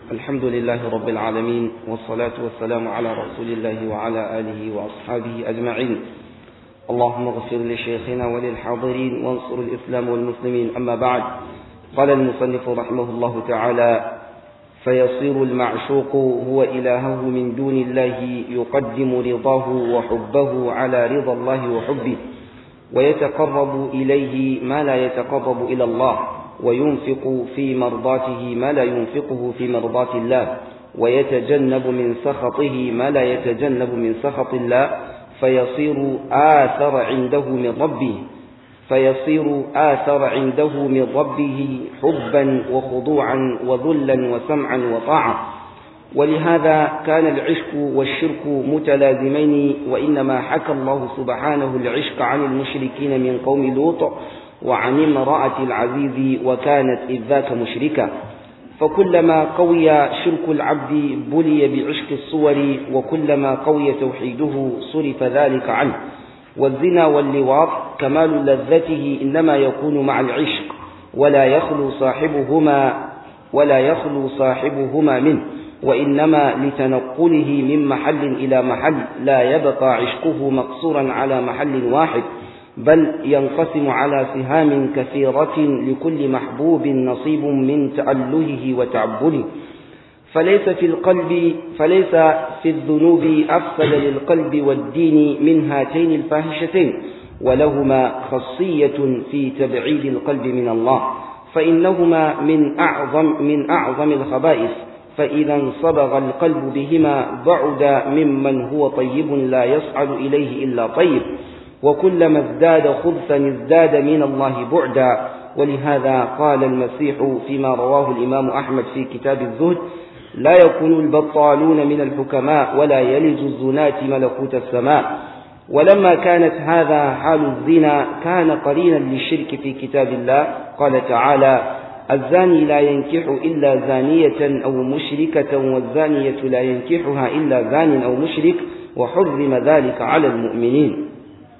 الحمد لله رب العالمين والصلاة والسلام على رسول الله وعلى آله وأصحابه أجمعين اللهم اغفر لشيخنا وللحاضرين وانصر الإسلام والمسلمين أما بعد قال المصنف رحمه الله تعالى فيصير المعشوق هو إلهه من دون الله يقدم رضاه وحبه على رضا الله وحبه ويتقرب إليه ما لا يتقرب إلى الله وينفق في مرضاته ما لا ينفقه في مرضات الله ويتجنب من سخطه ما لا يتجنب من سخط الله فيصير آثر عنده من ربه فيصير آثر عنده من ربه حبا وخضوعا وذلا وسمعا وطاعة ولهذا كان العشق والشرك متلازمين وإنما حكى الله سبحانه العشق عن المشركين من قوم لوط وعن امرأة العزيز وكانت إذ ذاك مشركة فكلما قوي شرك العبد بلي بعشق الصور وكلما قوي توحيده صرف ذلك عنه والزنا واللواط كمال لذته إنما يكون مع العشق ولا يخلو صاحبهما ولا يخلو صاحبهما منه وإنما لتنقله من محل إلى محل لا يبقى عشقه مقصورا على محل واحد بل ينقسم على سهام كثيرة لكل محبوب نصيب من تألهه وتعبده فليس في القلب فليس في الذنوب أفسد للقلب والدين من هاتين الفاحشتين ولهما خاصية في تبعيد القلب من الله فإنهما من أعظم من أعظم الخبائث فإذا انصبغ القلب بهما بعد ممن هو طيب لا يصعد إليه إلا طيب وكلما ازداد خبثا ازداد من الله بعدا ولهذا قال المسيح فيما رواه الإمام أحمد في كتاب الزهد لا يكون البطالون من الحكماء ولا يلج الزناة ملكوت السماء ولما كانت هذا حال الزنا كان قرينا للشرك في كتاب الله قال تعالى الزاني لا ينكح إلا زانية أو مشركة والزانية لا ينكحها إلا زان أو مشرك وحرم ذلك على المؤمنين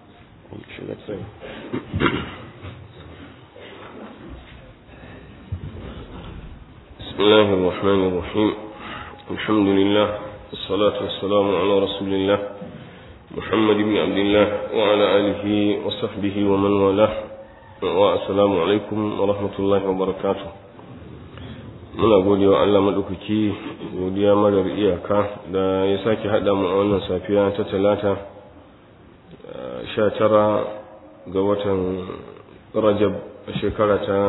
بسم الله الرحمن الرحيم الحمد لله والصلاة والسلام على رسول الله محمد بن عبد الله وعلى آله وصحبه ومن والاه والسلام عليكم ورحمة الله وبركاته muna gode wa Allah maɗaukaki godiya marar iyaka da ya sake haɗa mu a wannan safiya ta talata sha tara ga watan rajab a shekara ta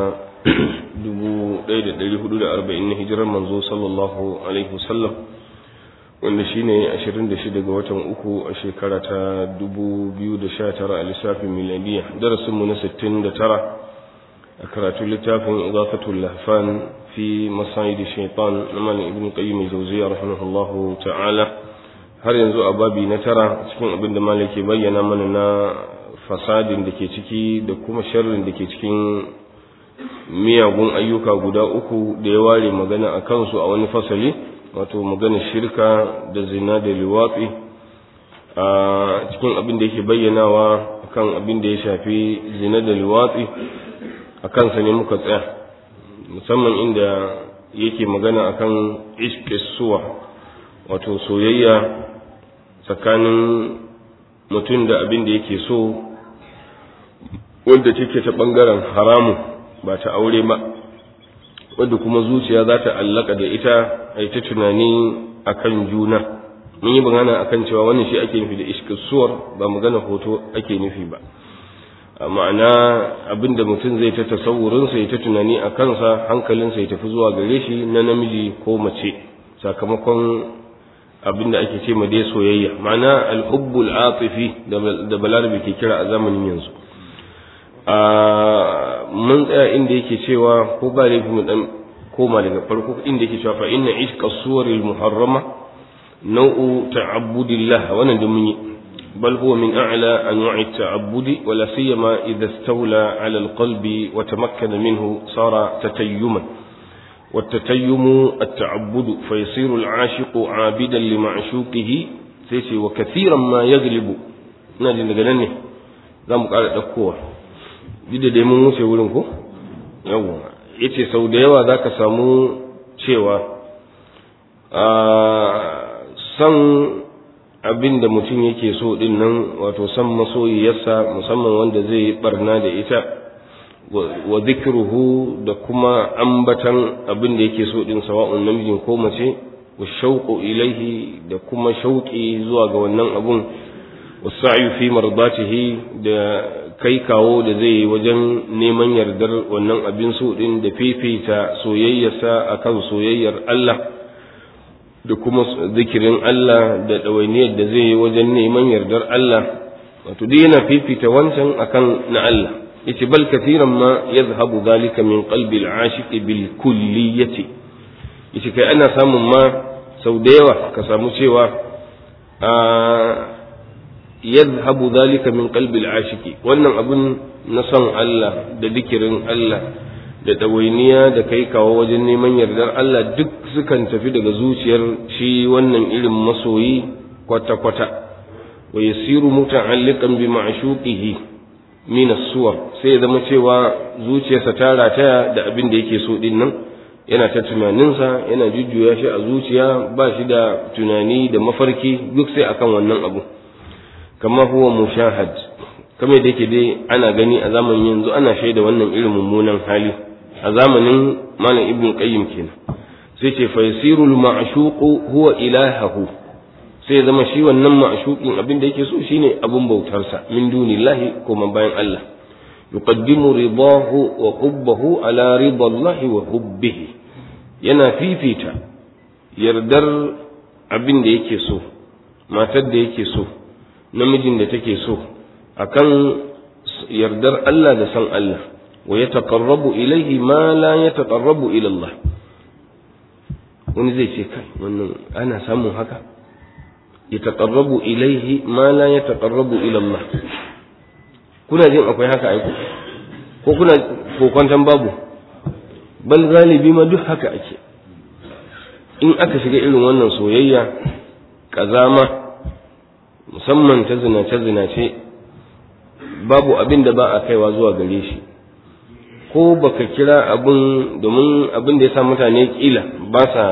1440 na hijirar manzo sallallahu alaihi wasallam wanda shine 26 ga watan uku a shekara ta 2019 a lissafin miladiya darasinmu na 69 a karatun littafin izafatul lahfan fi masayidi shaitan na malam ibn qayyim jawziya rahimahullahu ta'ala har yanzu a babi na tara cikin abin da malam ke bayyana mana na fasadin da ke ciki da kuma sharrin da ke cikin miyagun ayyuka guda uku da ya ware magana a kansu a wani fasali wato magana shirka da zina da liwatsi a cikin abin da yake bayyanawa kan abin da ya shafi zina da liwatsi a kansa ne muka tsaya musamman inda yake magana akan iskisuwa wato soyayya tsakanin mutum da abin da yake so wanda take ta ɓangaren haramu ba ta aure ba wadda kuma zuciya za ta allaka da ita a ta tunani a kan juna mun yi magana a kan cewa wannan shi ake nufi da iskisuwar ba magana hoto ake nufi ba ma'ana abin da mutum zai ta tasawurinsa ya ta tunani a kansa hankalinsa ya tafi zuwa gare shi na namiji ko mace sakamakon abin da ake ce ma dai soyayya ma'ana alhubbul atifi da balarabe ke kira a zamanin yanzu mun tsaya inda yake cewa ko ba laifi mu dan koma daga farko inda yake cewa fa inna ishqa suwaril muharrama nau'u ta'abbudillah wannan da mun yi bal huwa min a'la anwa'i ta'abbudi wala siyama idha istawla 'ala alqalbi wa tamakkana minhu sara tatayyuman والتتيم التعبد فيصير العاشق عابدا لمعشوقه سيسي وكثيرا ما يغلب نادي daga ne zamu ƙara ɗaukowa duk da dai mun wuce wurin ko yawa yace sau da yawa zaka samu cewa san abin da mutum yake so din nan wato san masoyiyarsa musamman wanda zai yi barna da ita wa zikruhu da kuma ambatan abin da yake so din sawa'un namijin ko mace wa shauqu ilaihi da kuma shauƙi zuwa ga wannan abun wasa'yu fi mardatihi da kai kawo da zai yi wajen neman yardar wannan abin so din da fifita soyayyarsa akan soyayyar Allah da kuma zikirin Allah da ɗawainiyar da zai yi wajen neman yardar Allah wato dai yana fifita wancan akan na Allah yace bal kathiran ma yadhhabu dhalika min qalbi al-ashiq bil kulliyati yace kai ana samun ma sau da yawa ka samu cewa a yadhhabu dhalika min qalbi al-ashiq wannan abun na son Allah da zikirin Allah da ɗawainiya da kai kawo wajen neman yardar Allah duk sukan tafi daga zuciyar shi wannan irin masoyi kwata-kwata wa yasiru muta'alliqan bi ma'shuqihi min as-suwar sai ya zama cewa zuciyarsa ta rataya da abin da yake so din nan yana ta tunaninsa yana jujjuya shi a zuciya ba shi da tunani da mafarki duk sai akan wannan abu kama huwa mushahad kamar da yake dai ana gani a zamanin yanzu ana shaida wannan irin mummunan hali a zamanin malam ibn qayyim kenan sai ce fa yasiru al ma'shuqu huwa ilahahu sai ya zama shi wannan ma'shuqin abin da yake so shine abun bautarsa min dunillahi kuma bayan Allah yuqaddimu ridahu wa hubbahu ala ridallahi wa hubbihi yana fifita yardar abin da yake so matar da yake so namijin da take so akan yardar Allah da san Allah wa ya taƙarrabu ilaihi ma la ya taƙarrabu ilallah wani zai ce kai wannan ana samun haka ya taƙarrabu ilaihi ma la ya taƙarrabu ilallah kuna jin akwai haka aiko ko kuna kokwantan babu bal galibi ma duk haka ake in aka shiga irin wannan soyayya ƙazama musamman ta zinace-zinace babu abin da ba a kaiwa zuwa gare shi ko baka kira abin domin abin da ya sa mutane kila ba sa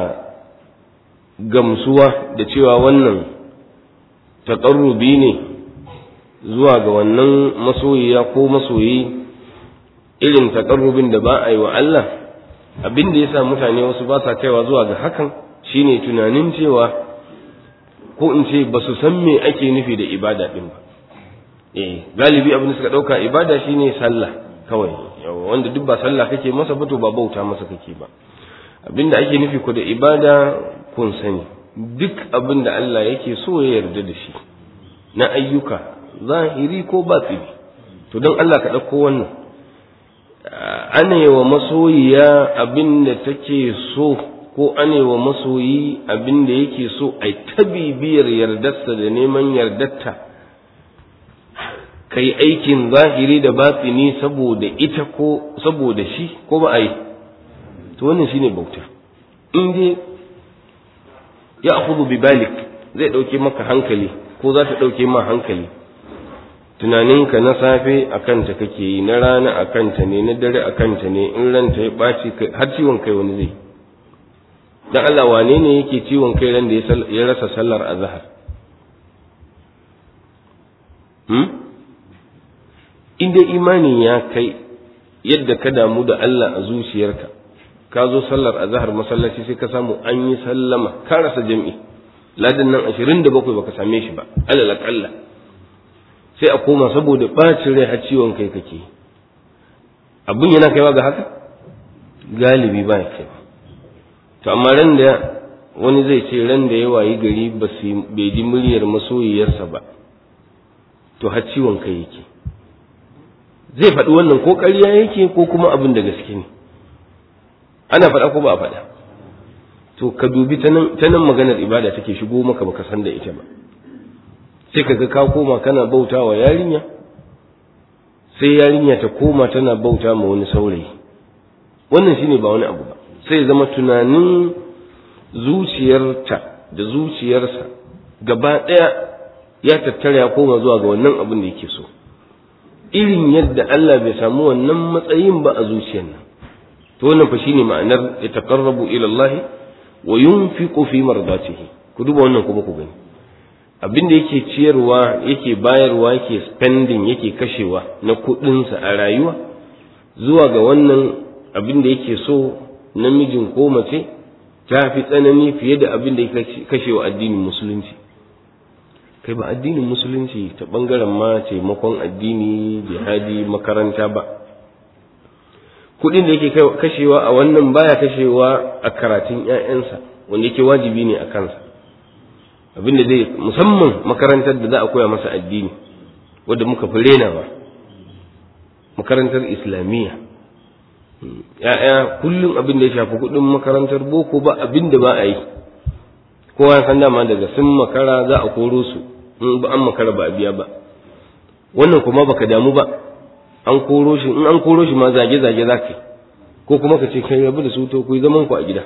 gamsuwa da cewa wannan taƙarrubi ne zuwa ga wannan masoyiya ko masoyi irin taƙarrubin da ba a yi wa Allah abin da ya sa mutane wasu ba sa kaiwa zuwa ga hakan shine tunanin cewa ko in ce ba su san me ake nufi da ibada ɗin ba eh galibi abin da suka ɗauka ibada shine sallah kawai wanda duk ba sallah kake masa ba to ba bauta masa kake ba abinda ake nufi ku da ibada kun sani duk abin da Allah yake so ya yarda da shi na ayyuka zahiri ko batini to don Allah ka ɗauko wannan ana yi wa masoyiya abin da take so ko ana yi wa masoyi abin da yake so a ta bibiyar yardarsa da neman yardarta ka yi aikin zahiri da batini saboda ita ko saboda shi ko ba a yi to wannan shine bauta in dai ya akhudhu bi balik zai dauke maka hankali ko za ta dauke ma hankali tunaninka na safe a kanta kake yi na rana a kanta ne na dare a kanta ne in ranta ya ɓaci har ciwon kai wani zai dan Allah wane ne yake ciwon kai ran da ya rasa sallar azhar hmm? in dai imani ya kai yadda ka damu da Allah a zuciyarka ka zo sallar azhar masallaci sai ka samu an yi sallama ka rasa jami'i ladan nan 27 baka same shi ba alal aqalla sai a koma saboda bacin rai har ciwon kai kake abin yana kaiwa ga haka galibi ba ya kaiwa to amma ran da wani zai ce ran da ya wayi gari bai ji muryar masoyiyarsa ba to har ciwon kai yake zai faɗi wannan ko ƙarya yake ko kuma abin da gaske ne ana faɗa ko ba a faɗa to ka dubi ta nan maganar ibada take shigo maka baka san da ita ba sai ka ga ka koma kana bauta wa yarinya sai yarinya ta koma tana bauta ma wani saurayi wannan shine ba wani abu ba sai zama tunanin zuciyarta da zuciyarsa gaba ɗaya ya tattara ya koma zuwa ga wannan abin da yake so irin yadda Allah bai samu wannan matsayin ba a zuciyar nan to wannan fa shine ma'anar ya taqarrabu ila Allah wa yunfiqu fi mardatihi ku duba wannan kuma ku gani abin da yake ciyarwa yake bayarwa yake spending yake kashewa na kuɗinsa a rayuwa zuwa ga wannan abin da yake so namijin ko mace ta fi tsanani fiye da abin da ya kashe wa addinin musulunci kai ba addinin musulunci ta bangaren ma taimakon addini jihadi makaranta ba kudin da yake kashewa a wannan baya kashewa a karatun 'ya'yansa wanda yake wajibi ne a kansa abin da zai musamman makarantar da za a koya masa addini wadda muka fi renawa makarantar islamiyya ya'ya kullum abin da ya shafi kudin makarantar boko ba abin da ba a yi kowa ya san dama daga sun makara za a koro su in ba an makara ba a biya ba wannan kuma baka damu ba an koro shi in an koro shi ma zage zage za ka ko kuma ka ce kai rabu da su to ku yi zaman ku a gida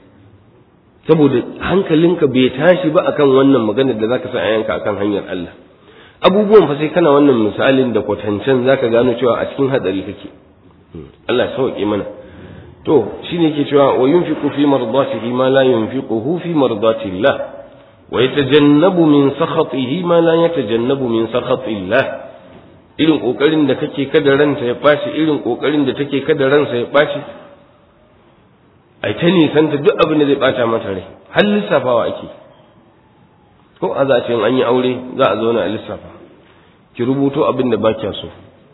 saboda hankalinka bai tashi ba akan wannan maganar da zaka sa a yanka akan hanyar Allah abubuwan fa sai kana wannan misalin da kwatancen zaka gano cewa a cikin hadari kake Allah sauke mana to shine yake cewa wa yunfiqu fi mardatihi ma la yunfiquhu fi mardati Allah wa yatajannabu min sakhatihi ma la yatajannabu min sakhati Allah irin kokarin da kake kada ransa ya bashi irin kokarin da take kada ransa ya bashi ai ta nisanta duk abin da zai bata mata rai har lissafawa ake ko a za an yi aure za a zauna a lissafa ki rubuto abin da ba kya so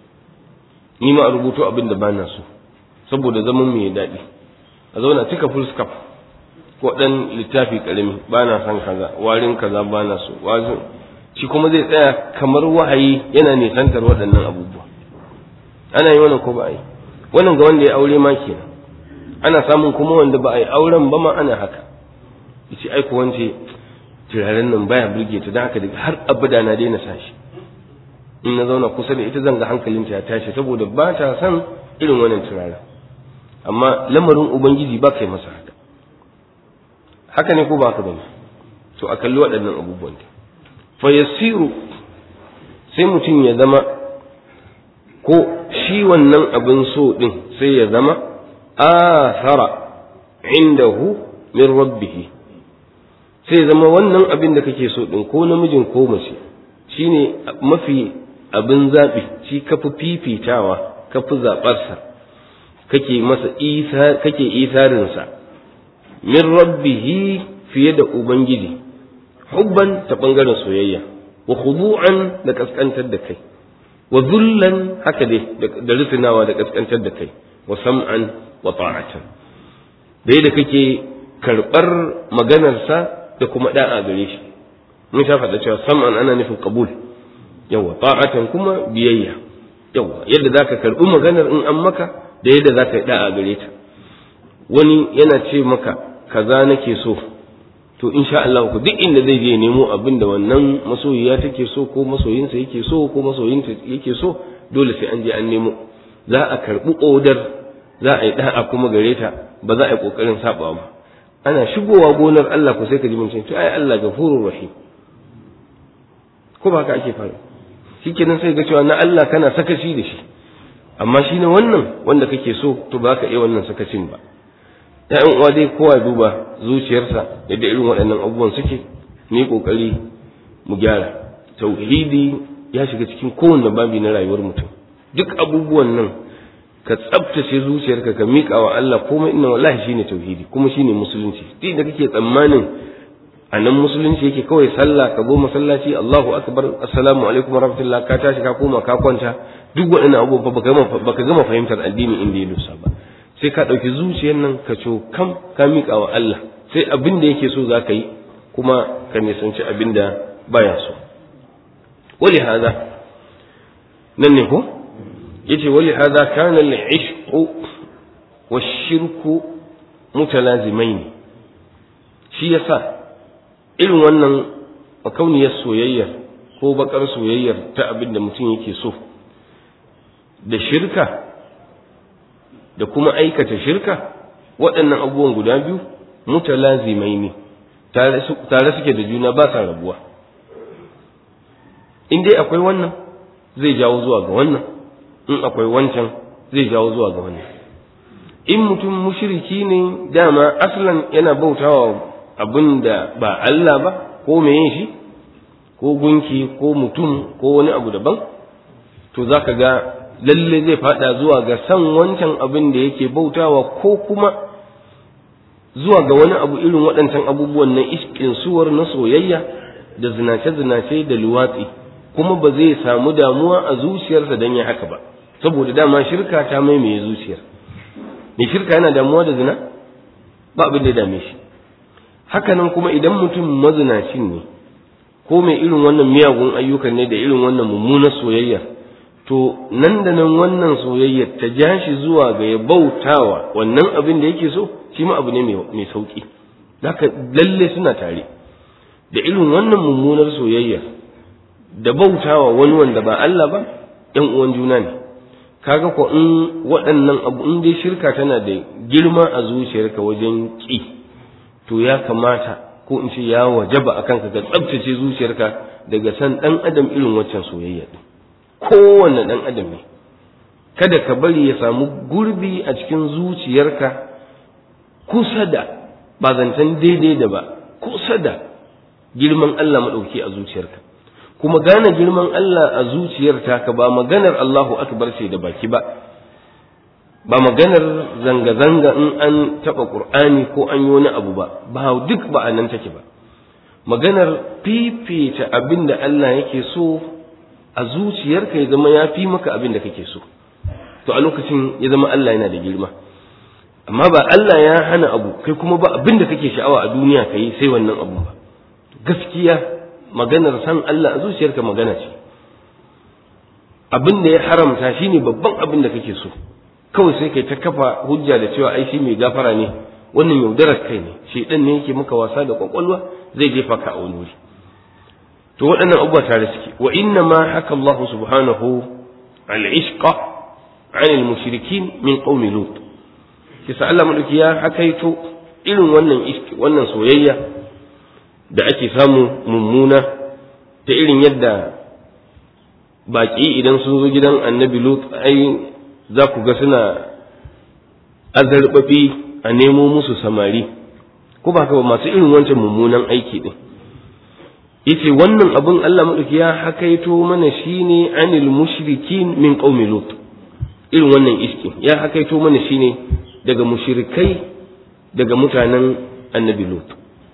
ni ma a rubuto abin da ba na so saboda zaman mu ya daɗi a zauna cika full scap ko ɗan littafi ƙarami ba na son kaza warin kaza ba na so wazin shi kuma zai tsaya kamar wahayi yana nisantar waɗannan abubuwa ana yi wannan ko ba a yi wannan ga wanda ya aure ma kenan ana samun kuma wanda ba a yi auren ba ma ana haka yace ai ko wance turaren nan baya burge ta dan haka daga har abada na daina sashi in na zauna kusa da ita zan ga hankalinta ya tashi saboda ba ta son irin wannan turaren amma lamarin ubangiji ba kai masa haka haka ne ko ba haka bane to a kalli waɗannan abubuwan da fa yasiru sai mutum ya zama ko shi wannan abin so din sai ya zama athara indahu min rabbih sai zama wannan abin da kake so din ko namijin ko mace shine mafi abin zaɓi shi kafi fifitawa kafi zaɓarsa kake masa isa kake isarinsa min rabbihi fiye da ubangiji hubban ta ɓangaren soyayya wa khudu'an da kaskantar da kai wa zullan haka dai da risinawa da kaskantar da kai wa sam'an wa ta'atan da yadda kake karɓar maganarsa da kuma da'a gare shi mun sha faɗa cewa sam'an ana nufin qabul yawa ta'atan kuma biyayya yawa yadda zaka karɓi maganar in an maka da yadda zaka yi da'a gare ta wani yana ce maka kaza nake so to insha Allah ku duk inda zai je nemo abin da wannan masoyiya take so ko masoyinsa yake so ko masoyinta yake so dole sai an je an nemo za a karɓi odar za a yi da'a kuma gare ta ba za a yi kokarin saba ba ana shigowa gonar Allah ku sai ka ji mun ce ai Allah gafurur rahim ko ba haka ake fara shikenan sai ga cewa na Allah kana sakaci da shi amma shi ne wannan wanda kake so to ba ka iya wannan sakacin ba ya'yan uwa dai kowa duba zuciyarsa yadda irin waɗannan abubuwan suke mu kokari mu gyara tauhidi ya shiga cikin kowanne babi na rayuwar mutum duk abubuwan nan ka tsabtace zuciyarka ka miƙa wa Allah komai inna wallahi shine tauhidi kuma shine musulunci duk da kake tsammanin a nan musulunci yake kawai sallah ka zo masallaci Allahu akbar assalamu alaikum warahmatullah ka tashi ka koma ka kwanta duk waɗannan abubuwa baka gama baka gama fahimtar addini inda ya dosa ba sai ka ɗauki zuciyar nan ka co kam ka miƙa wa Allah sai abin da yake so za ka yi kuma ka nisanci abin da baya so wali hada nan ne ko yace wali hada kana al-ishqu wash-shirku mutalazimain shi yasa irin wannan makauniyar soyayyar ko bakar soyayyar ta abin da mutum yake so da shirka da kuma aikata shirka waɗannan abubuwan guda biyu mutalazimai ne tare suke da juna ba sa rabuwa in dai akwai wannan zai jawo zuwa ga wannan in akwai wancan zai jawo zuwa ga wannan in mutum mushriki ne dama aslan yana bautawa abin da ba Allah ba ko meye shi ko gunki ko mutum ko wani abu daban to za ka ga lalle zai fada zuwa ga san wancan abin da yake bautawa ko kuma zuwa ga wani abu irin waɗancan abubuwan na iskin suwar na soyayya da zinace-zinace da luwatsi kuma ba zai samu damuwa a zuciyarsa don ya haka ba saboda dama shirka ta maimaye zuciyar mai shirka yana damuwa da zina ba abin da ya dame shi hakanan kuma idan mutum mazinacin ne ko mai irin wannan miyagun ayyukan ne da irin wannan mummunar soyayya to nan da nan wannan soyayyar ta ja shi zuwa ga ya bautawa wannan abin da yake so shi ma abu ne mai sauki haka lalle suna tare da irin wannan mummunar soyayya da bautawa wani wanda ba Allah ba ‘yan uwan juna ne kaga ko in waɗannan abu in dai shirka tana da girma a zuciyarka wajen ƙi to ya kamata ko in ce ya wajaba akan ka ga tsabtace zuciyarka daga san ɗan adam irin waccan soyayya ɗin kowanne ɗan adam ne kada ka bari ya samu gurbi a cikin zuciyarka kusa da ba zancen daidai da ba kusa da girman Allah maɗauki a zuciyarka kuma gane girman Allah a zuciyar taka ba maganar Allahu akbar ce da baki ba ba maganar zanga-zanga in an taɓa ƙur'ani ko an yi wani abu ba ba duk ba a nan take ba maganar fifita abin da Allah yake so a zuciyarka ya zama ya fi maka abin da kake so to a lokacin ya zama Allah yana da girma amma ba Allah ya hana abu kai kuma ba abin da kake sha'awa a duniya ka yi sai wannan abu ba gaskiya maganar san Allah a zuciyarka magana ce abin da ya haramta shine babban abin da kake so kawai sai kai ta kafa hujja da cewa ai shi mai gafara ne wannan yaudarar kai ne shedan ne yake maka wasa da kwakwalwa zai jefa ka a wani wuri to waɗannan abubuwa tare suke wa inna ma haka Allah subhanahu al-ishqa an al-mushrikin min qaumi lut kisa Allah madauki ya hakaito irin wannan iski wannan soyayya da ake samu mummuna ta irin yadda baƙi idan sun zo gidan annabi lut ai za ku ga suna azarbaɓi a nemo musu samari ko ba ka ba masu irin wancan mummunan aiki ɗin yace wannan abin Allah maɗauki ya hakaito mana shine anil mushrikin min qaumi lut irin wannan iski ya hakaito mana shine daga mushrikai daga mutanen annabi lut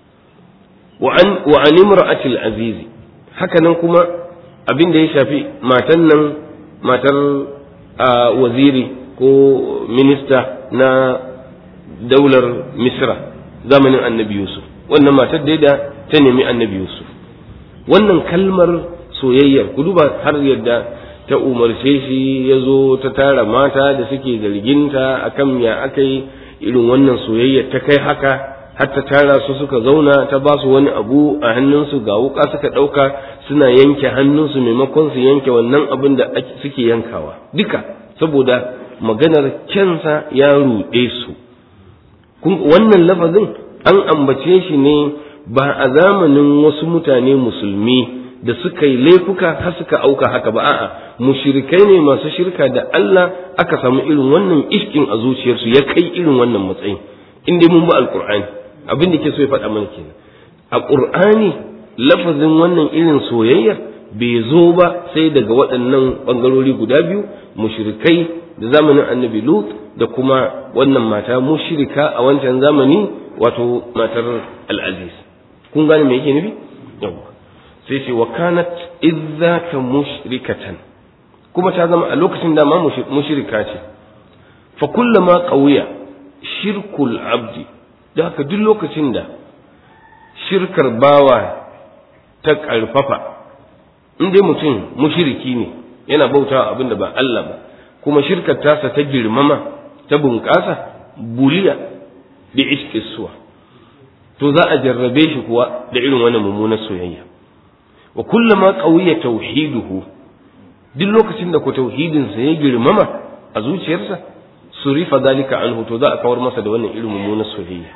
wa an imra'atil azizi haka nan kuma abin da ya shafi matan nan matar waziri ko minista na daular misra zamanin annabi yusuf wannan matar da da ta nemi annabi yusuf wannan kalmar soyayyar ku duba har yadda ta umarce shi ya zo ta tara mata da suke zarginta akan ya aka yi irin wannan soyayyar ta kai haka har ta tara su suka zauna ta ba su wani abu a hannunsu ga wuka suka ɗauka suna yanke hannunsu maimakon su yanke wannan abin da suke yankawa duka saboda maganar kyansa ya ruɗe su wannan lafazin an ambace shi ne ba a zamanin wasu mutane musulmi da suka yi laifuka har suka auka haka ba a'a mushrikai ne masu shirka da Allah aka samu irin wannan iskin a zuciyarsu ya kai irin wannan matsayin in dai mun ba alqur'ani abin da ke so ya faɗa mana kenan a qur'ani lafazin wannan irin soyayya bai zo ba sai daga waɗannan ɓangarori guda biyu mushrikai da zamanin annabi lut da kuma wannan mata mushrika a wancan zamani wato matar al'aziz kun gane me yake nufi yawa sai ce wa kanat izzaka mushrikatan kuma ta zama a lokacin da ma mushrika ce fa kullama qawiya shirkul abdi da haka duk lokacin da shirkar bawa ta ƙarfafa in dai mutum mushriki ne yana bautawa abin da ba Allah ba kuma shirkar tasa ta girmama ta bunƙasa buliya da iskisuwa to za a jarrabe shi kuwa da irin wannan mummunar soyayya wa kullama qawiya tauhiduhu duk lokacin da ku tauhidin sa ya girmama a zuciyarsa surifa zalika anhu to za a kawar masa da wannan irin mummunar soyayya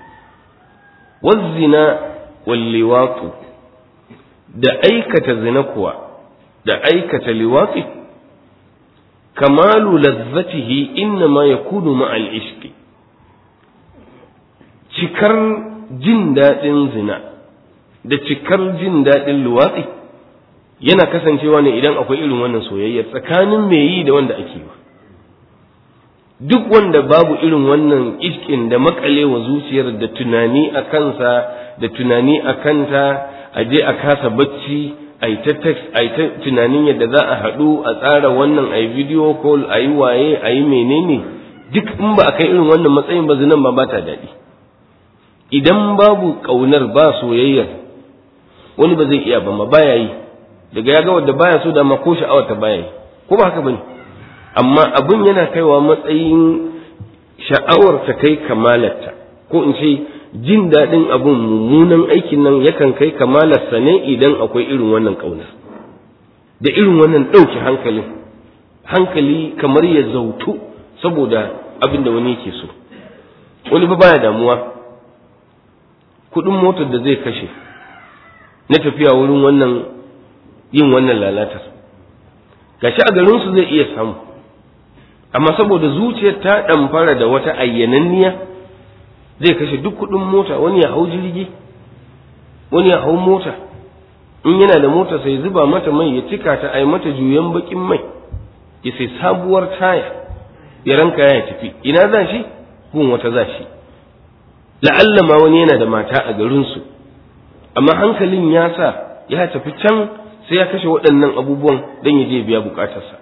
wazzina wal liwatu da aikata zina kuwa da aikata liwati kamalu lazzatihi innama yakunu ma'al ishqi cikar jin daɗin zina da cikar jin daɗin luwatsi yana kasancewa ne idan akwai irin wannan soyayya tsakanin mai yi da wanda ake ba duk wanda babu irin wannan iskin da makalewa zuciyar da tunani a kansa da tunani a kanta a je a kasa bacci a yi ta text a yi ta tunanin yadda za a haɗu a tsara wannan a yi video call a yi waye a yi menene duk in ba a kai irin wannan matsayin ba zinan ba ba ta daɗi idan babu ƙaunar ba soyayyar wani ba zai iya ba ma baya yi daga ya ga wadda baya so da ma ko sha'awar ta baya yi ko ba haka bane amma abin yana kaiwa matsayin sha'awar ta kai kamalarta ko in ce jin daɗin abin mummunan aikin nan yakan kai kamalarsa ne idan akwai irin wannan ƙaunar da irin wannan ɗauke hankalin hankali kamar ya zautu saboda abin da wani yake so wani ba baya damuwa kuɗin motar da zai kashe na tafiya wurin wannan yin wannan lalatar gashi a garinsu zai iya samu amma saboda zuciyar ta ɗamfara da wata ayyananniya zai kashe duk kuɗin mota wani ya hau jirgi wani ya hau mota in yana da mota sai zuba mata mai ya cika ta ai mata juyan bakin mai ya sai sabuwar taya ya ranka ya tafi ina za shi gun wata za shi la'alla ma wani yana da mata a garinsu amma hankalin ya sa ya tafi can sai ya kashe waɗannan abubuwan don ya je biya bukatarsa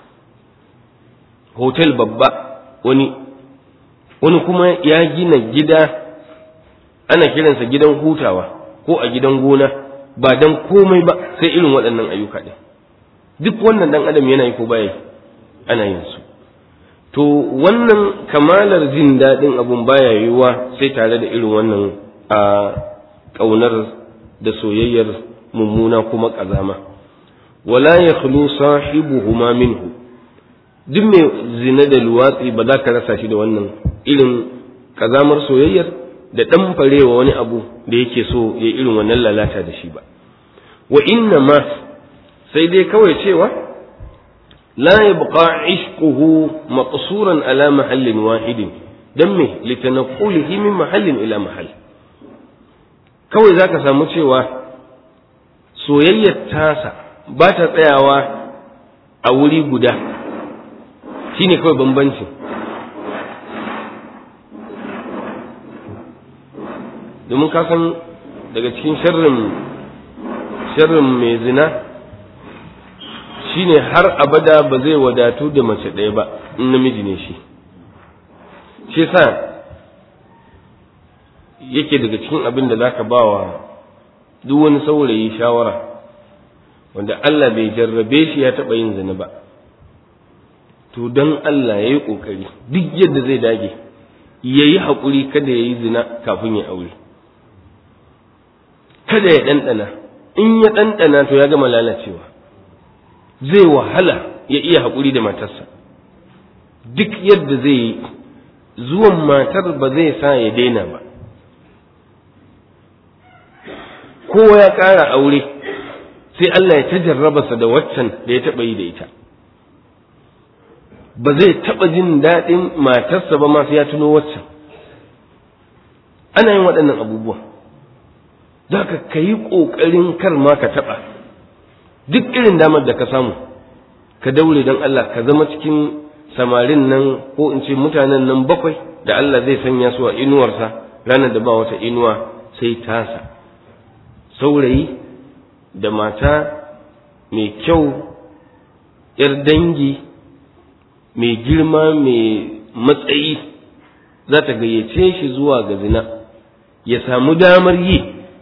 hotel babba wani wani kuma ya gina gida ana kiransa gidan hutawa ko a gidan gona ba don komai ba sai irin waɗannan ayyuka ɗin duk wannan ɗan adam yana yi ko baya ana yin su to wannan kamalar jin daɗin abun baya yiwuwa sai tare da irin wannan a ƙaunar da soyayyar mummuna kuma ƙazama wala ya khulu sahibuhuma minhu duk mai zina da luwatsi ba za ka rasa shi da wannan irin ƙazamar soyayyar da ɗan farewa wani abu da yake so ya irin wannan lalata da shi ba wa inna ma sai dai kawai cewa la yabqa ishquhu maqsuran ala mahallin wahidin dan me litanqulihi min mahallin ila mahall kawai zaka samu cewa soyayyar tasa ba ta tsayawa a wuri guda shine kawai bambancin domin ka san daga cikin sharrin sharrin mai zina shine har abada ba zai wadatu da mace ɗaya ba in namiji ne shi shi sa yake daga cikin abin da zaka ba wa duk wani saurayi shawara wanda Allah bai jarrabe shi ya taɓa yin zina ba to don Allah ya yi ƙoƙari duk yadda zai dage ya yi haƙuri kada ya yi zina kafin ya aure kada ya ɗanɗana in ya ɗanɗana to ya gama lalacewa zai wahala ya iya haƙuri da matarsa duk yadda zai yi zuwan matar ba zai sa ya daina ba kowa ya ƙara aure sai Allah ya ta jarrabarsa da waccan da ya taɓa yi da ita ba zai taɓa jin daɗin matarsa ba ma sai ya tuno waccan ana yin waɗannan abubuwa za ka ka yi ƙoƙarin kar ma ka taɓa duk irin damar da ka samu ka daure don Allah ka zama cikin samarin nan ko in ce mutanen nan bakwai da Allah zai sanya su a inuwarsa ranar da ba wata inuwa sai tasa saurayi da mata mai kyau ‘yar dangi mai girma mai matsayi za ta gayyace shi zuwa ga zina ya samu damar yi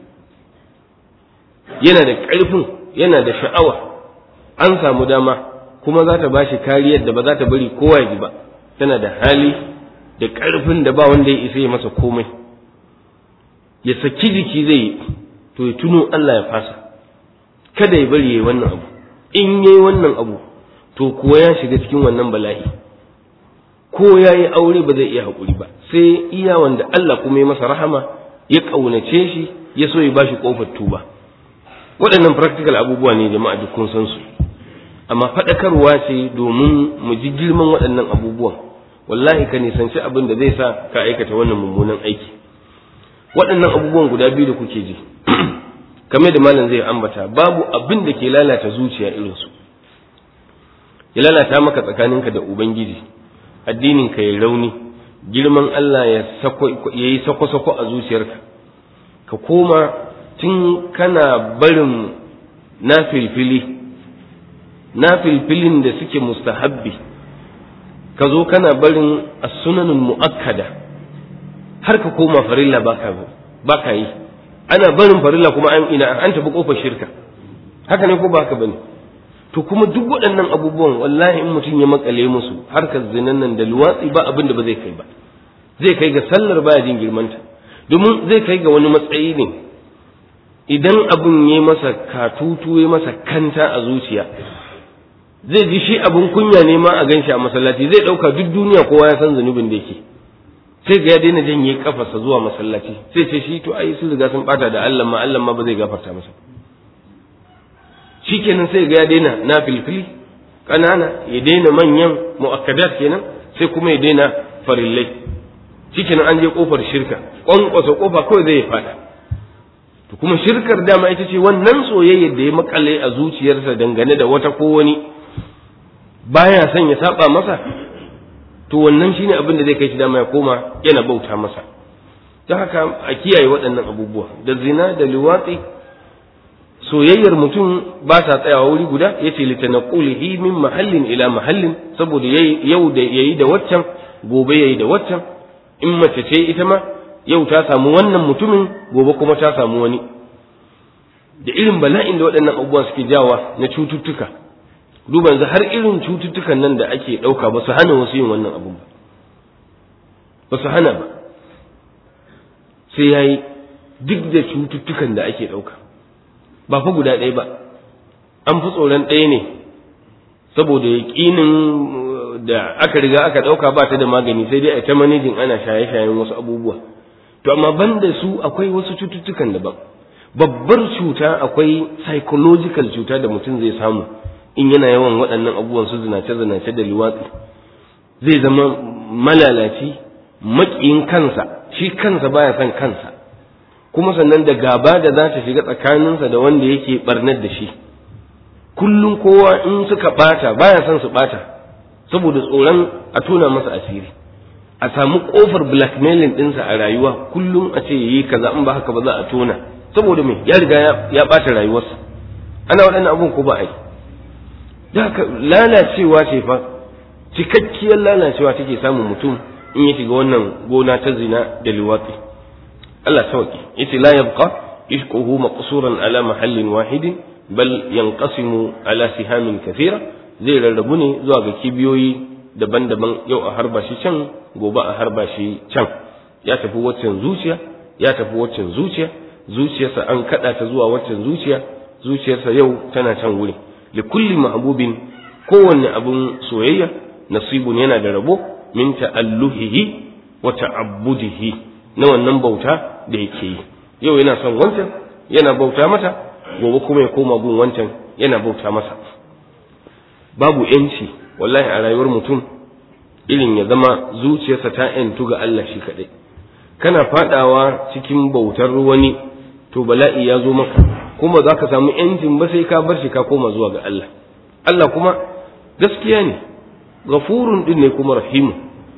yana da ƙarfin yana da sha'awa an samu dama kuma za ta ba shi kariyar da ba za ta bari kowa ji ba tana da hali da ƙarfin da ba wanda ya isa ya masa komai ya saki jiki zai yi to ya tuno Allah ya fasa kada ya bari yayi wannan abu in yayi wannan abu to kuwa ya shiga cikin wannan bala'i ko ya yi aure ba zai iya haƙuri ba sai iya wanda Allah kuma ya masa rahama ya ƙaunace shi ya so ya bashi ƙofar tuba waɗannan practical abubuwa ne jama'a duk kun san su amma faɗakarwa ce domin mu ji girman waɗannan abubuwan wallahi ka nisanci abin da zai sa ka aikata wannan mummunan aiki waɗannan abubuwan guda biyu da kuke ji kamar da malam zai ambata babu abin da ke lalata zuciya irinsu ya lalata maka tsakaninka da ubangiji addininka ya rauni girman Allah ya yi sako-sako a zuciyarka ka koma tun kana barin na filfili na filfilin da suke mustahabbi ka zo kana barin as-sunanul mu'akkada har ka koma farilla baka baka yi ana barin farilla kuma an ina an tafi kofar shirka haka ne ko ba haka bane to kuma duk waɗannan abubuwan wallahi in mutum ya makale musu harkar zinan nan da luwatsi ba abin da ba zai kai ba zai kai ga sallar baya jin girmanta domin zai kai ga wani matsayi ne idan abin ya masa katutu ya masa kanta a zuciya zai ji shi abin kunya ne ma a ganshi a masallaci zai ɗauka duk duniya kowa ya san zunubin da yake sai ga ya daina janye kafarsa zuwa masallaci sai ce shi to ai sun riga sun bata da Allah ma Allah ma ba zai gafarta masa shikenan sai ga ya daina na filfili kanana ya daina manyan mu'akkadat kenan sai kuma ya daina farillai shikenan an je kofar shirka kwankwasa kofa kawai zai fada to kuma shirkar dama ita ce wannan soyayyar da ya makale a zuciyarsa dangane da wata ko wani baya son ya saba masa to wannan shine abin da zai kai shi dama ya koma yana bauta masa don haka a kiyaye waɗannan abubuwa da zina da liwatsi soyayyar mutum ba sa tsayawa wuri guda yace litanaqulihi min mahallin ila mahallin saboda yau da yayi da waccan gobe yayi da waccan in mace ce ita ma yau ta samu wannan mutumin gobe kuma ta samu wani da irin bala'in da waɗannan abubuwa suke jawa na cututtuka duba yanzu har irin cututtukan nan da ake ɗauka ba su hana wasu yin wannan abun ba ba su hana ba sai ya yi duk da cututtukan da ake ɗauka ba fa guda ɗaya ba an fi tsoron ɗaya ne saboda yaƙinin da aka riga aka ɗauka ba ta da magani sai dai a ta manejin ana shaye-shayen wasu abubuwa to amma ban da su akwai wasu cututtukan daban babbar cuta akwai psychological cuta da mutum zai samu in yana yawan waɗannan abubuwan su zinace-zinace da liwatsi zai zama malalaci maƙiyin kansa shi kansa baya son kansa kuma sannan da gaba da za ta shiga tsakaninsa da wanda yake barnar da shi kullum kowa in suka ɓata baya son su ɓata saboda tsoron a tona masa asiri a samu ƙofar blackmailing ɗinsa a rayuwa kullum a ce yayi kaza in ba haka ba za a tona saboda me ya riga ya ɓata rayuwarsa ana waɗannan abun ko ba a yi da haka lalacewa ce fa cikakkiyar lalacewa take samun mutum in ya shiga wannan gona ta zina da liwatsi Allah sauki yace la yabqa ishquhu maqsuran ala mahallin wahidin bal yanqasimu ala sihamin kathira zai rarrabu ne zuwa ga kibiyoyi daban-daban yau a harba shi can gobe a harba shi can ya tafi waccan zuciya ya tafi waccan zuciya zuciyarsa an kada ta zuwa waccan zuciya zuciyarsa yau tana can wuri likulli mahbubin kowanne abun soyayya nasibun yana da rabo min ta'alluhihi wa ta'abbudihi na wannan bauta da yake yi yau yana son wancan yana bauta mata gobe kuma ya koma gun wancan yana bauta masa babu yanci wallahi a rayuwar mutum irin ya zama zuciyarsa ta yantu ga Allah shi kaɗai kana fadawa cikin bautar wani to bala'i ya zo maka kuma za ka samu yancin ba sai ka bar shi ka koma zuwa ga Allah Allah kuma gaskiya ne gafurun din ne kuma rahimu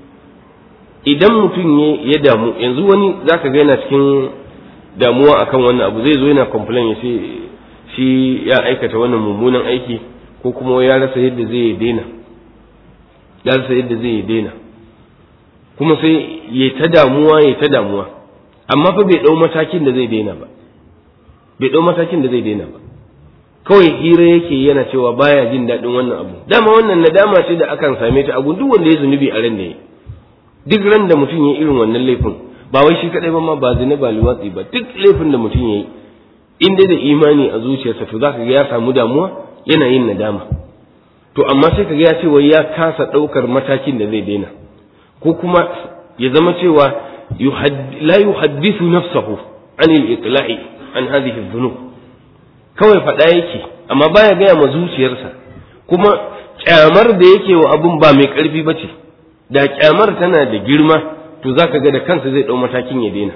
idan mutum ya damu yanzu wani za ka ga yana cikin damuwa akan wannan abu zai zo yana complain ya ce shi ya aikata wannan mummunan aiki ko kuma ya rasa yadda zai daina ya rasa yadda zai daina kuma sai ya ta damuwa ya ta damuwa amma fa bai dau matakin da zai daina ba bai dau matakin da zai daina ba kawai hira yake yana cewa baya jin daɗin wannan abu dama wannan nadama ce da akan same ta a duk wanda ya zunubi a ran da ya duk ran da mutum ya irin wannan laifin ba wai shi kadai ba ma ba zina ba liwatsi ba duk laifin da mutum ya yi in dai da imani a zuciyarsa to zaka ga ya samu damuwa yana yin nadama to amma sai kaga ya ce wai ya kasa ɗaukar matakin da zai daina ko kuma ya zama cewa la yuhaddithu nafsahu an al-iqla'i an hadhihi dhunub kawai faɗa yake amma baya gaya ma zuciyarsa kuma kyamar da yake wa abun ba mai ƙarfi ba ce da kyamar tana da girma to zaka ga da kansa zai ɗau matakin ya daina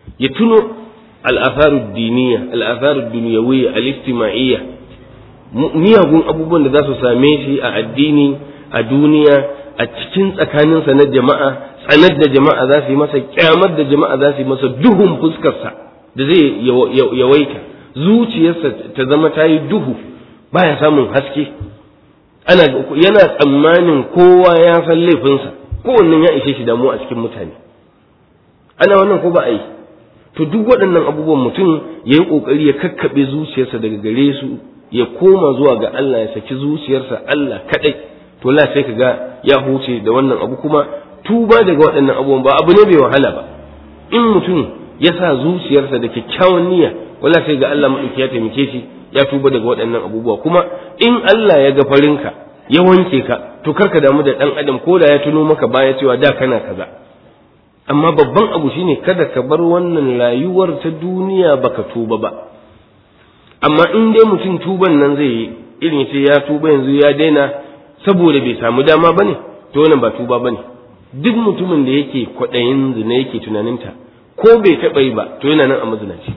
ya tuno al'atharu diniya al'atharu duniyawiyya al-ijtima'iyya miyagun abubuwan da za su same shi a addini a duniya a cikin tsakaninsa na jama'a tsanar da jama'a za su yi masa kyamar da jama'a za su yi masa duhun fuskarsa da zai yawaita zuciyarsa ta zama ta yi duhu baya samun haske ana yana tsammanin kowa ya san laifinsa kowannen ya ishe shi damuwa a cikin mutane ana wannan ko ba a yi to duk waɗannan abubuwan mutum ya yi ƙoƙari ya kakkaɓe zuciyarsa daga gare su ya koma zuwa ga Allah ya saki zuciyarsa Allah kaɗai to la sai ka ga ya huce da wannan abu kuma tuba daga waɗannan abubuwan ba abu ne bai wahala ba in mutum ya sa zuciyarsa da kyakkyawan niyya wala sai ga Allah maɗauki ya taimake shi ya tuba daga waɗannan abubuwa kuma in Allah ya ga farinka ya wanke ka to karka damu da ɗan adam ko da ya tuno maka baya cewa da kana kaza amma babban abu shine kada ka bar wannan rayuwar ta duniya baka tuba ba amma in dai mutum tuban nan zai yi irin ce ya tuba yanzu ya daina saboda bai samu dama bane to wannan ba tuba bane duk mutumin da yake kwaɗayin zina yake tunaninta ko bai taɓa yi ba to yana nan a mazinaci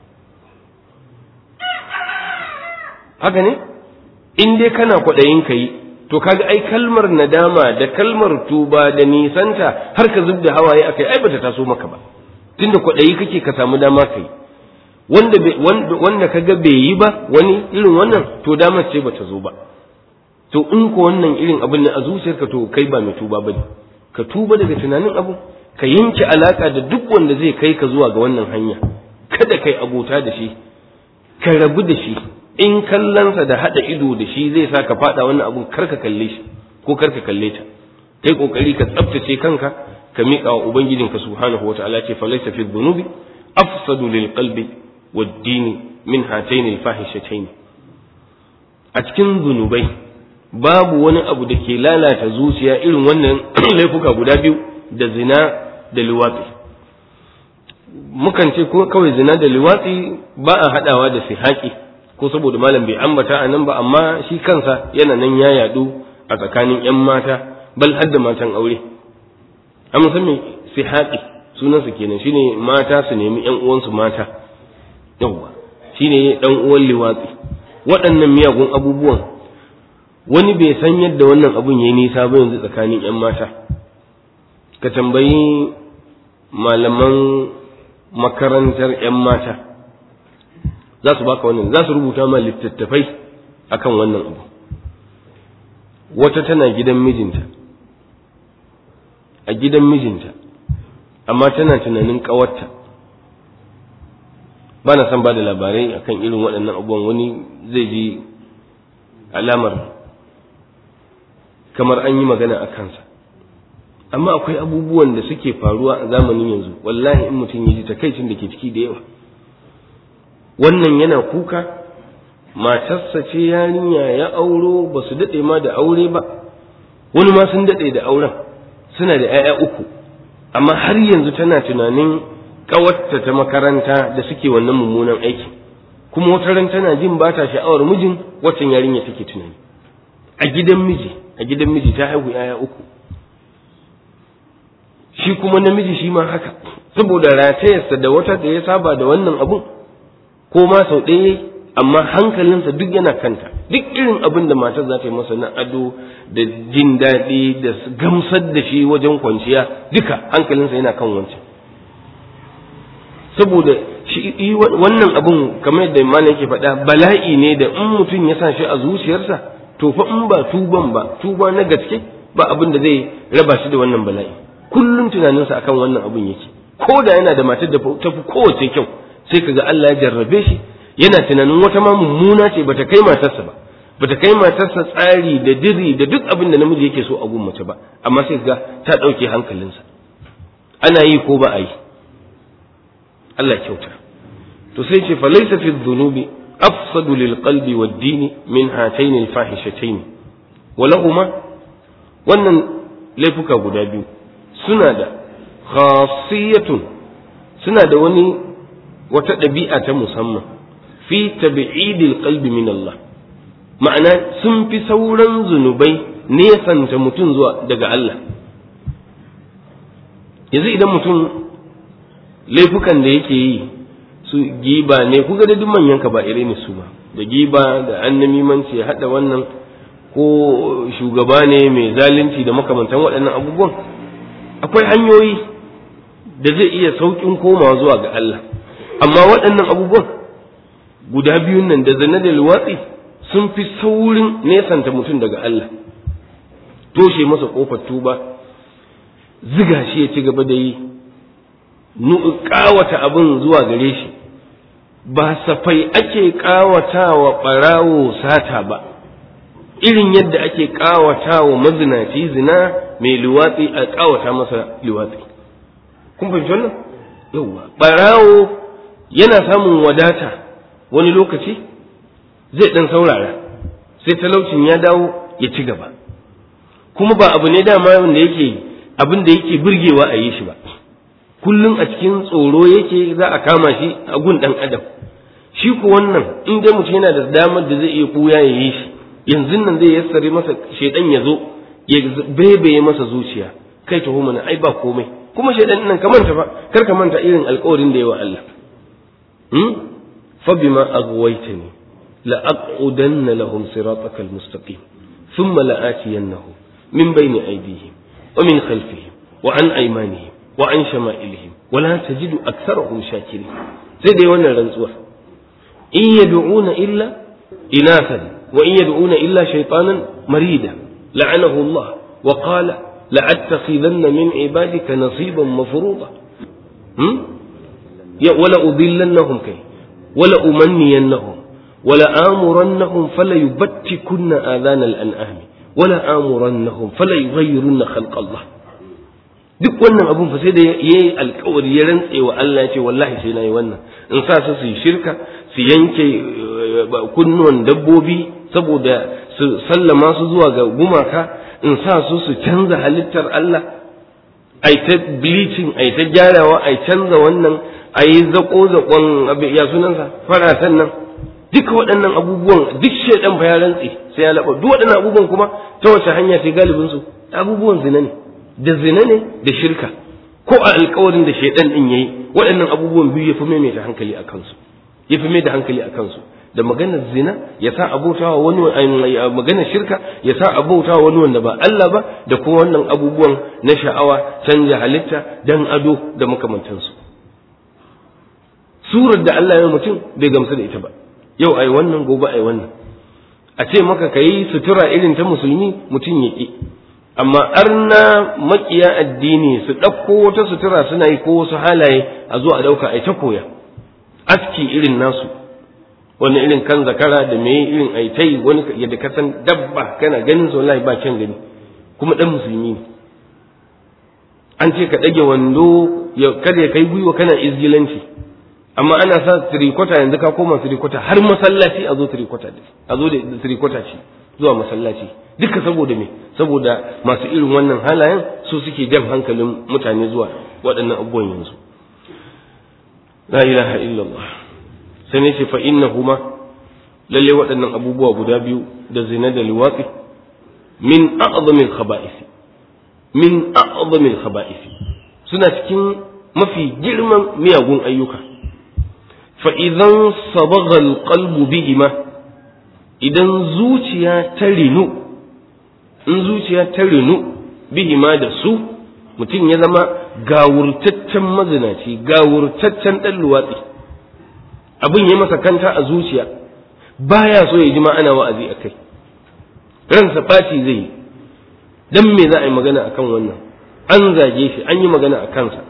haka ne in dai kana kwaɗayin ka yi to kaga ai kalmar nadama da kalmar tuba da nisanta har ka zub da hawaye akai ai bata taso maka ba tunda kwaɗayi kake ka samu dama kai wanda wanda kaga bai yi ba wani irin wannan to damar ce bata zo ba to in ko wannan irin abin ne a zuciyarka to kai ba mai tuba bane ka tuba daga tunanin abu ka yanke alaka da duk wanda zai kai ka zuwa ga wannan hanya kada kai abota da shi ka rabu da shi in kallonsa da haɗa ido da shi zai sa ka faɗa wannan abun kar ka kalle shi ko kar ka kalle ta kai kokari ka tsaftace kanka ka miƙa wa ubangijinka subhanahu wa ta'ala ce falaysa fi dhunubi afsadu lil qalbi wad dini min hatayn al fahishatayn a cikin zunubai babu wani abu da ke lalata zuciya irin wannan laifuka guda biyu da zina da liwatsi mukan ce ko kawai zina da liwatsi ba a haɗawa da sihaki ko saboda malam bai ambata a nan ba amma shi kansa yana nan ya yadu a tsakanin 'yan mata bal har da matan aure an san me sihaqi sunansa kenan shine mata su nemi 'yan uwansu mata yawwa shine dan uwan liwatsi waɗannan miyagun abubuwan wani bai san yadda wannan abun yayi nisa ba yanzu tsakanin 'yan mata ka tambayi malaman makarantar 'yan mata za su baka wannan za su rubuta ma littattafai akan wannan abu wata tana gidan mijinta a gidan mijinta amma tana tunanin ƙawarta ba na son ba da labarai akan irin waɗannan abubuwan wani zai ji alamar kamar an yi magana a kansa amma akwai abubuwan da suke faruwa a zamanin yanzu wallahi in mutum ya ji takaicin da ke ciki da yawa wannan yana kuka matarsa ce yarinya ya auro ba su daɗe ma da aure ba wani ma sun daɗe da auren suna da 'ya'ya uku amma har yanzu tana tunanin ƙawarta ta makaranta da suke wannan mummunan aiki kuma wata ran tana jin ba ta sha'awar mijin waccan yarinya take tunani a gidan miji a gidan miji ta haihu 'ya'ya uku shi kuma namiji shi ma haka saboda ratayarsa da wata da ya saba da wannan abun ko ma sau ɗaya amma hankalinsa duk yana kanta duk irin abin da matar za ta yi masa na ado da jin daɗi da gamsar da shi wajen kwanciya duka hankalinsa yana kan wancan saboda shi wannan abun kamar yadda malam yake faɗa bala'i ne da in mutum ya sa shi a zuciyarsa to fa in ba tuban ba tuba na gaske ba abin da zai raba shi da wannan bala'i kullum tunaninsa akan wannan abun yake ko da yana da matar da ta fi kowace kyau sai kaga Allah ya jarrabe shi yana tunanin wata ma mummuna ce bata kai matarsa ba bata kai matarsa tsari da diri da duk abin da namiji yake so a gun mace ba amma sai ga ta ɗauke hankalinsa ana yi ko ba a yi Allah kyauta to sai ce falaysa fi dhunubi afsadu lil qalbi wad dini min hatayn al fahishatayn walahuma wannan laifuka guda biyu suna da khasiyatun suna da wani wata ɗabi'a ta musamman fi tabi'idil qalbi min Allah ma'ana sun fi sauran zunubai nesanta mutum zuwa daga Allah yanzu idan mutum laifukan da yake yi su giba ne kuga da duk manyan ka ba ire ne su ba da giba da annamimanci ya hada wannan ko shugaba ne mai zalunci da makamantan waɗannan abubuwan akwai hanyoyi da zai iya sauƙin komawa zuwa ga Allah amma waɗannan abubuwan guda biyun nan da zane da luwatsi sun fi saurin nesanta mutum daga Allah toshe masa ƙofar tuba ziga shi ya ci gaba da yi ƙawata abin zuwa gare shi ba safai ake ƙawatawa ɓarawo sata ba irin yadda ake ƙawatawa mazinaci zina mai luwatsi a ƙawata masa luwatsi kun fahimci wannan yauwa ɓarawo yana samun wadata wani lokaci zai ɗan saurara sai talaucin ya dawo ya ci gaba kuma ba abu ne dama wanda yake abin da yake burgewa a yi shi ba kullum a cikin tsoro yake za a kama shi a gun ɗan adam shi ko wannan in dai mutum yana da damar da zai iya kuya ya yi shi yanzu nan zai yassare masa shaidan ya zo ya bebeye masa zuciya kai taho mana ai ba komai kuma shaidan nan ka manta fa kar ka manta irin alƙawarin da yawa Allah hmm fa bima aghwaytani la aqudanna lahum siratakal mustaqim thumma la atiyannahum min bayni aydihim wa min khalfihim wa an aymanihim wa an shama'ilihim wa la tajidu aktharahum shakirin sai dai wannan rantsuwa in yad'una illa inathan wa in yad'una illa shaytanan marida la'anahu Allah wa qala la'attakhidanna min ibadika nasiban mafruḍa hmm ya wala udillannahum kai wala umanniyannahum wala amurannahum fala yubattikunna adana al-an'am wala amurannahum fala yughayyirunna khalqa Allah duk wannan abun fa sai da yayi alkawari ya rantse wa Allah ya ce wallahi sai nayi wannan in sa su su yi shirka su yanke kunnuwan dabbobi saboda su sallama su zuwa ga gumaka in sa su su canza halittar Allah ai ta bleaching ai ta gyarawa ai canza wannan ai zako zakon ya sunansa faratan nan duka waɗannan abubuwan duk shaidan fa ya rantse sai ya laba duk waɗannan abubuwan kuma ta wace hanya ce galibin su abubuwan zina ne da zina ne da shirka ko a alkawarin da shaidan din yayi waɗannan abubuwan biyu ya fi maimaita hankali a kansu ya fi mai da hankali a kansu da maganar zina ya sa abautawa wani maganar shirka ya sa abautawa wani wanda ba Allah ba da kuma wannan abubuwan na sha'awa canja halitta dan ado da makamantansu surar da Allah ya mutum bai gamsu da ita ba yau ai wannan gobe ai wannan a ce maka kayi sutura irin ta musulmi mutum ya ki amma arna makiya addini su ɗauko wata sutura suna yi ko wasu halaye a zo a ɗauka a ta koya aski irin nasu wani irin kan zakara da me irin aitai wani yadda ka san dabba kana ganin su wallahi ba kyan gani kuma dan musulmi ne an ce ka ɗage wando kada ya kai gwiwa kana izgilanci amma ana sa tirikota yanzu ka koma tirikota har masallaci a zo tirikota a zo da tirikota ce zuwa masallaci duka saboda me saboda masu irin wannan halayen su suke jan hankalin mutane zuwa waɗannan abubuwan yanzu la ilaha illallah sai ne ce fa innahuma lalle waɗannan abubuwa guda biyu da zina da liwatsi min a'zamil khaba'is min a'zamil khaba'is suna cikin mafi girman miyagun ayyuka fa idan sabagha alqalbu bihima idan zuciya ta rinu in zuciya ta rinu bihima da su mutum ya zama gawurtaccen mazinaci gawurtaccen ɗan luwatsi abin ya masa kanta a zuciya baya so ya ji ma ana wa'azi a kai ransa ɓaci zai yi dan me za a yi magana akan wannan an zage shi an yi magana a kansa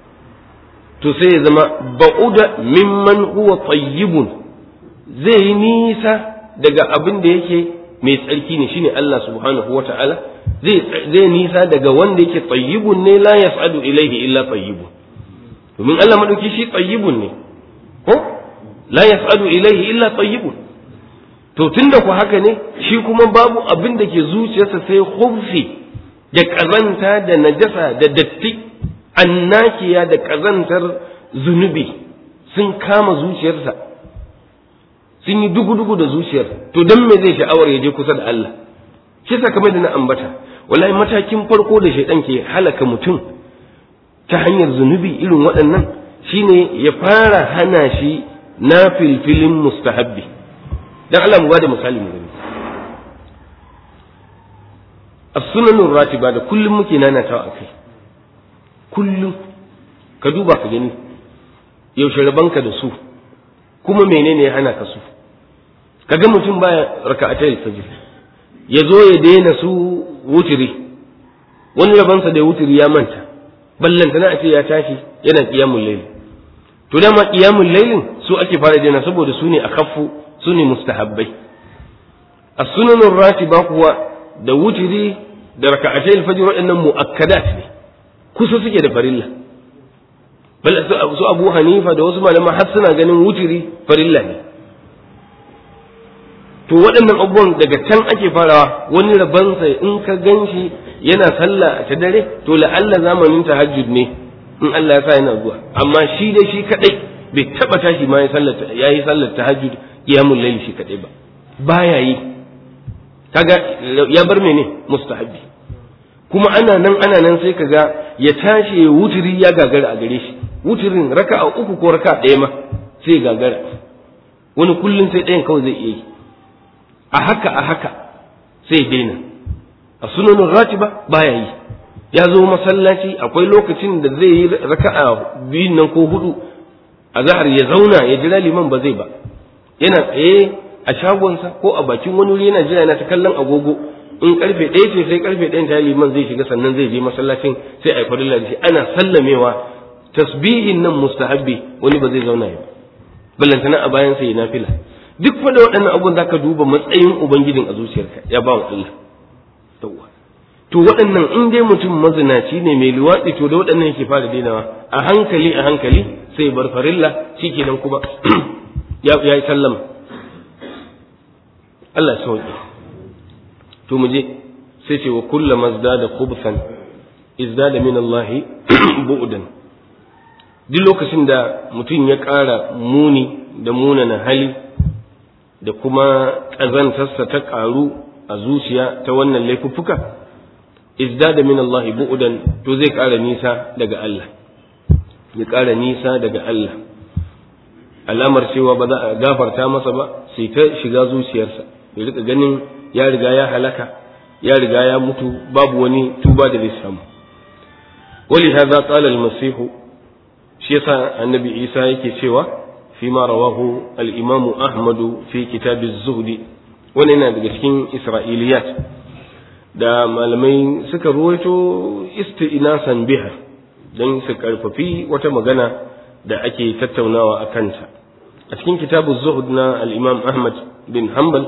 to sai ya zama ba'uda mimman huwa tayyibun zai yi nisa daga abin da yake mai tsarki ne shine Allah subhanahu wata'ala zai zai nisa daga wanda yake tayyibun ne la yas'adu ilaihi illa tayyibun domin Allah madauki shi tayyibun ne ko la yas'adu ilaihi illa tayyibun to tunda ku haka ne shi kuma babu abin da ke zuciyarsa sai khubfi da kazanta da najasa da datti annakiya da kazantar zunubi sun kama zuciyarsa sun yi dugu-dugu da zuciyar to don me zai sha'awar ya je kusa da Allah shi sa kamar da na ambata wallahi matakin farko da shaidan ke halaka mutum ta hanyar zunubi irin waɗannan shine ya fara hana shi na filfilin mustahabbi dan Allah mu bada misali mu gani as-sunanur ratiba da kullum muke nanatawa akai kullum ka duba ka gani yaushe rabanka da su kuma menene ya hana ka su kaga mutum baya raka'atai fajr ya zo ya daina su wutiri wani rabansa da wutiri ya manta ballantana a ce ya tashi yana qiyamul layl to dama qiyamul laylin su ake fara daina saboda su ne akaffu su ne mustahabbai as-sunanur ratiba kuwa da wutiri da raka'atai al-fajr waɗannan mu'akkadat ne kusa suke da farilla bal su Abu Hanifa da wasu malaman har suna ganin wutiri farilla ne to waɗannan abubuwan daga can ake farawa wani rabansa in ka ganshi yana sallah ta dare to la'alla zamanin tahajjud ne in Allah ya sa yana zuwa amma shi dai shi kadai bai taba tashi ma ya sallar yayi sallar tahajjud qiyamul layl shi kadai ba baya yi kaga ya bar mene mustahabi kuma ana nan ana nan sai kaga ya tashi wutiri ya gagara a gare shi wutirin raka'a uku ko raka'a ɗaya ma sai gagara wani kullum sai ɗayan kawai zai iya yi a haka a haka sai daina a sunanin ratiba baya yi ya zo masallaci akwai lokacin da zai yi raka'a biyun nan ko hudu a zahar ya zauna ya jira liman ba zai ba yana tsaye a shagonsa ko a bakin wani wuri yana jira yana ta kallon agogo in karfe ɗaya ce sai karfe ɗayan ta liman zai shiga sannan zai je masallacin sai a yi farilla da shi ana sallamewa tasbihin nan mustahabbi wani ba zai zauna ya ba ballantana a bayan sai ya nafila duk fa da waɗannan abubuwan zaka duba matsayin ubangijin a zuciyarka ya ba wa Allah tawwa to waɗannan in dai mutum mazinaci ne mai luwaɗi to da waɗannan yake fara dainawa a hankali a hankali sai bar farilla shikenan kuma ya ya sallama Allah ya sauke to mu je sai ce wa kullama zdada khubsan izdada min Allah bu'dan duk lokacin da mutum ya ƙara muni da munana hali da kuma ƙazantarsa ta ƙaru a zuciya ta wannan laifuffuka izdada min Allah bu'dan to zai ƙara nisa daga Allah ya ƙara nisa daga Allah alamar cewa ba za a gafarta masa ba sai ta shiga zuciyarsa ya rika ganin ya riga ya halaka ya riga ya mutu babu wani tuba da zai samu wali hadha qala al-masih shi yasa annabi Isa yake cewa فيما رواه الإمام أحمد في كتاب الزهد وننا daga cikin Isra'iliyat da malamai suka ruwaito isti'nasan biha don su karfafi wata magana da ake tattaunawa a kanta a cikin kitabu zuhud na al-imam ahmad bin hanbal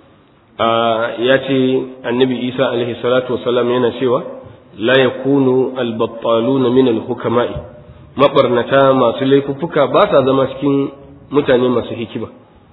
ya ce annabi isa alaihi salatu wasalam yana cewa la yakunu al-battaluna min al-hukama'i mabarnata masu laifuffuka ba sa zama cikin mutane masu hikima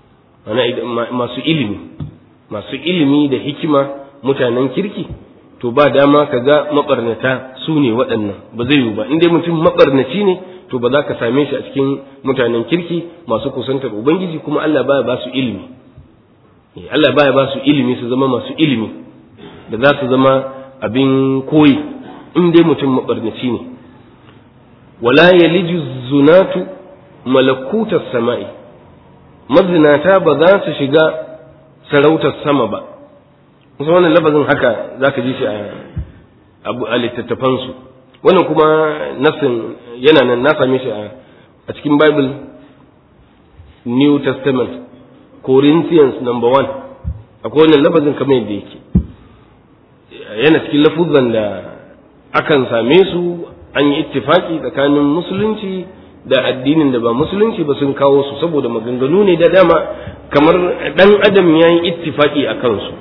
masu ilimi masu ilimi da hikima mutanen kirki to ba dama ka ga mabarnata su ne waɗannan ba zai yiwu ba in dai mutum mabarnaci ne to ba za ka same shi a cikin mutanen kirki masu kusantar ubangiji kuma Allah baya ba su ilimi Allah baya ba su ilimi su zama masu ilimi da za su zama abin koyi in dai mutum mabarnaci ne wala yaliju zunatu malakutar sama'i mazinata ba za su shiga sarautar sama ba kusa wannan lafazin haka za ka ji shi a littattafansu wannan kuma nasin yana nan na same shi a cikin bible new testament corinthians number one akwai wannan lafazin kamar yadda yake yana cikin lafuzan da akan same su an yi ittifaki tsakanin musulunci da addinin da ba musulunci ba sun kawo su saboda maganganu ne da dama kamar dan adam ya yi ittifaki a kansu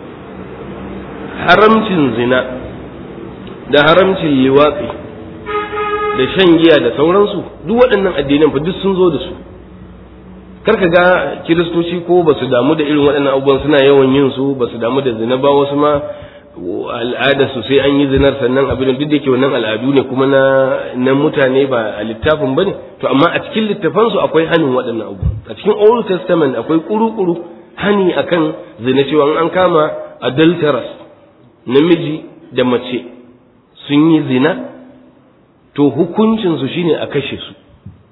haramcin zina da haramcin liwatsi da shan giya da sauransu duk waɗannan addinan fa duk sun zo da su karka ga kiristoci ko ba su damu da irin waɗannan abubuwan suna yawan yin su ba su damu da zina ba wasu ma al'ada su sai an yi zinar sannan abin duk da ke wannan al'adu ne kuma na na mutane ba a littafin bane to amma a cikin littafan su akwai hanin waɗannan abu a cikin old testament akwai kuru-kuru hani akan zina cewa an kama adulterous namiji da mace sun yi zina to hukuncin su shine a kashe su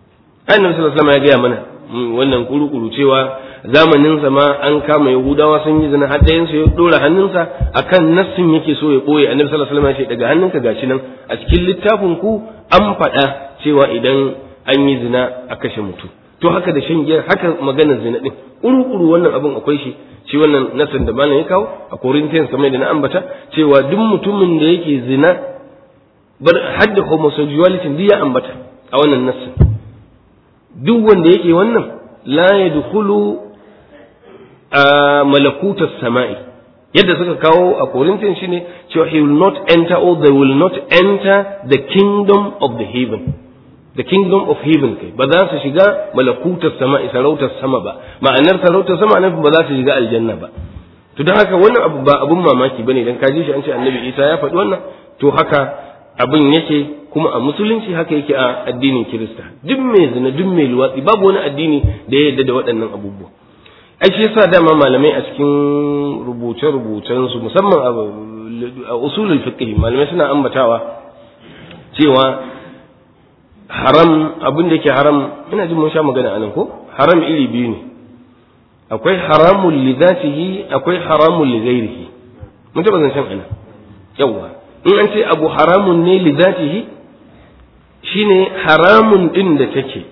annabi sallallahu alaihi wasallam ya gaya mana wannan kuru-kuru cewa zamanin sa ma an kama yahudawa sun yi zina har ɗayan su ya dora hannunsa akan nassin yake so ya boye annabi sallallahu alaihi wasallam ya ce daga hannunka gashi nan a cikin littafin ku an faɗa cewa idan an yi zina a kashe mutum to haka da shan giya haka maganar zina din kuru-kuru wannan abin akwai shi shi wannan nassin da malam ya kawo a Corinthians kamar da na ambata cewa duk mutumin da yake zina bar hadda homosexuality duk ya ambata a wannan nassin duk wanda yake wannan la yadkhulu a malakutas sama'i yadda suka kawo a Corinthians shine cewa he will not enter or they will not enter the kingdom of the heaven the kingdom of heaven kai ba za su shiga malakutar sama'i sarautar sama ba ma'anar sarautar sama nan ba za su shiga aljanna ba to don haka wannan abu ba abun mamaki bane dan kaji shi an ce annabi Isa ya faɗi wannan to haka abin yake kuma a musulunci haka yake a addinin kirista duk mai zina duk mai luwatsi babu wani addini da ya yarda da waɗannan abubuwa ai shi yasa dama malamai a cikin rubuce-rubucen su musamman a usulul fiqh malamai suna ambatawa cewa haram abin da yake haram ina jin mun sha magana anan ko haram iri biyu ne akwai haramun li zatihi akwai haramun li ghairihi mun taba zancen anan yawa in an ce abu haramun ne li zatihi shine haramun din da take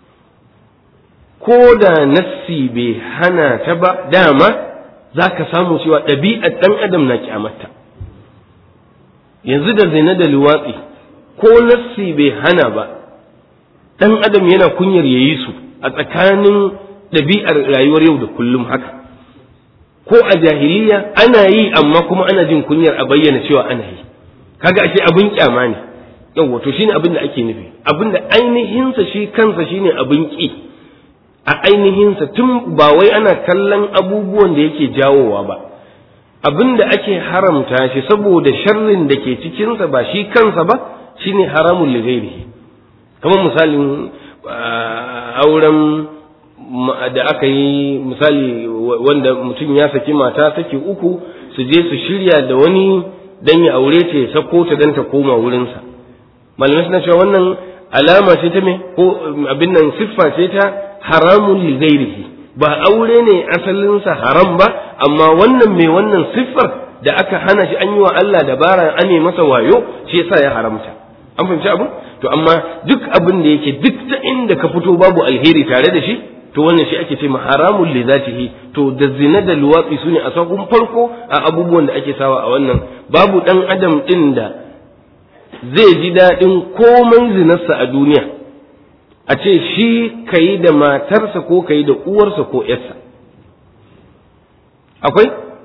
ko da nassi bai hana ta ba dama za ka samu cewa ɗabi'ar ɗan adam na kyamata yanzu da zina da luwatsi ko nassi bai hana ba ɗan adam yana kunyar ya yi su a tsakanin ɗabi'ar rayuwar yau da kullum haka ko a jahiliya ana yi amma kuma ana jin kunyar a bayyana cewa ana yi kaga ashe abin kyama ne yawwa to shine abin da ake nufi abin da ainihinsa shi kansa shine abin ki a ainihinsa tun ba wai ana kallon abubuwan da yake jawowa ba abin da ake haramta shi saboda sharrin da ke cikinsa ba shi kansa ba shine haramun lighairihi kamar misalin auren da aka yi misali wanda mutum ya saki mata saki uku su je su shirya da wani dan ya aure ta ya sako ta dan ta koma wurinsa malamai suna cewa wannan alama ce ta me ko abin nan siffa ce ta haramun li ghairihi ba aure ne asalinsa haram ba amma wannan mai wannan siffar da aka hana shi an yi wa Allah dabara an yi masa wayo shi yasa ya haramta an fahimci abu to amma duk abin da yake duk ta inda ka fito babu alheri tare da shi to wannan shi ake ce ma haramun li zatihi to da zina da luwatsi su ne a sakon farko a abubuwan da ake sawa a wannan babu dan adam din da zai ji daɗin komai zinarsa a duniya a ce shi ka yi da matarsa ko ka yi da uwarsa ko ‘yarsa akwai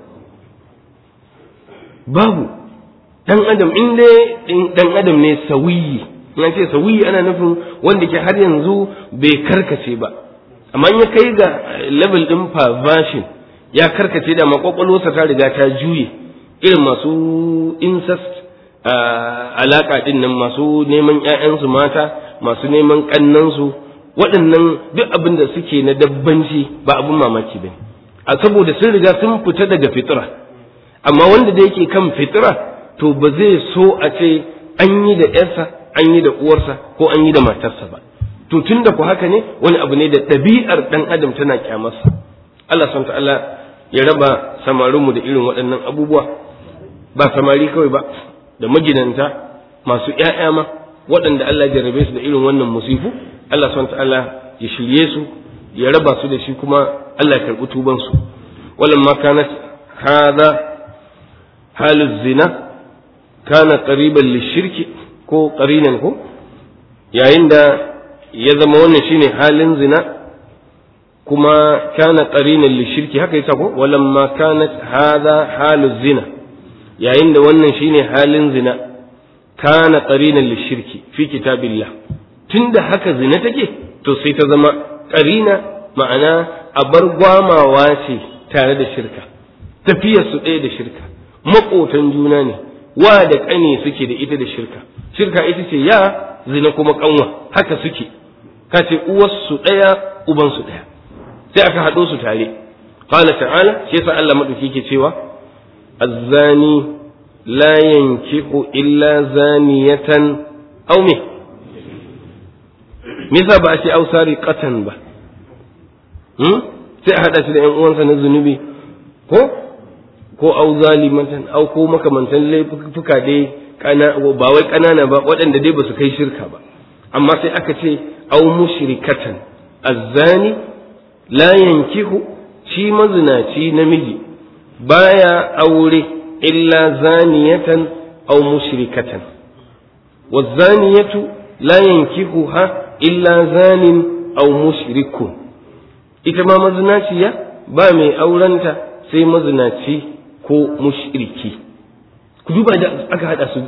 babu ɗan adam in dai ɗan adam ne sawiyi in ce sawiyi ana nufin wanda ke har yanzu bai karkace ba amma ya kai ga level ɗin perversion ya karkace da makwakwalwarsa ta riga ta juye irin masu incest alaka ɗin nan masu neman ‘ya'yansu mata masu neman ƙannansu waɗannan duk abin da suke na dabbanci ba abin mamaki ba a saboda sun riga sun fita daga fitira amma wanda da yake kan fitira to ba zai so a ce an yi da ‘yarsa an yi da uwarsa ko an yi da matarsa ba to tun da ku haka ne wani abu ne da ɗabi'ar ɗan adam tana kyamarsa Allah son ta'ala ya raba samarinmu da irin waɗannan abubuwa ba samari kawai ba da maginanta masu ‘ya'ya ma waɗanda Allah jarrabe su da irin wannan musifu Allah subhanahu ta'ala ya shirye su ya raba su da shi kuma Allah ya karɓi tuban su walan ma kanat hadha halu zina kana qariban lishirki ko qarinan ko yayin da ya zama wannan shine halin zina kuma kana qarinan lishirki haka yasa ko walan ma kanat hadha halu zina yayin da wannan shine halin zina kana qarinan lishirki fi kitabillah tunda haka zina take to sai ta zama qarina ma'ana a bar gwamawa ce tare da shirka tafiyar su ɗaya da shirka maƙotan juna ne wa da ƙane suke da ita da shirka shirka ita ce ya zina kuma ƙanwa haka suke ka ce uwarsu ɗaya ubansu ɗaya sai aka haɗo su tare qala ta'ala shi yasa Allah madauki ke cewa الزاني لا ينكح إلا زانية أو مه me yasa ba a ce ausari qatan ba sai a hada shi da yan uwansa na zunubi ko ko au zalimatan au ko makamantan laifuka dai kana ba wai kanana ba waɗanda dai ba su kai shirka ba amma sai aka ce au mushrikatan azzani la yankihu shi mazinaci namiji baya aure illa zaniyatan au mushrikatan wazaniyatu la yankihuha illa zanin au mushrikun ita ma mazinaciya ba mai aurenta sai mazinaci ko mushriki ku duba da aka hada su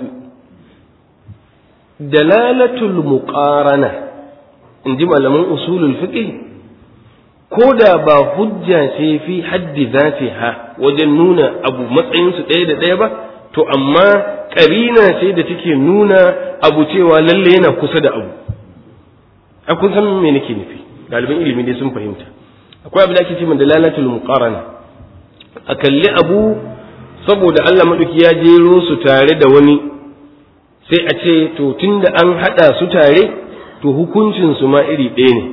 dalalatul muqarana in ji malaman usulul fiqh ko da ba hujja ce fi haddi zatiha wajen nuna abu matsayin su ɗaya da ɗaya ba to amma ƙarina ce da take nuna abu cewa lalle yana kusa da abu a kun san me nake nufi ɗaliban ilimi dai sun fahimta akwai abin da ake ce da dalalatul muqarana a kalli abu saboda Allah maɗauki ya jero su tare da wani sai a ce to tunda an haɗa su tare to hukuncin su ma iri ɗaya ne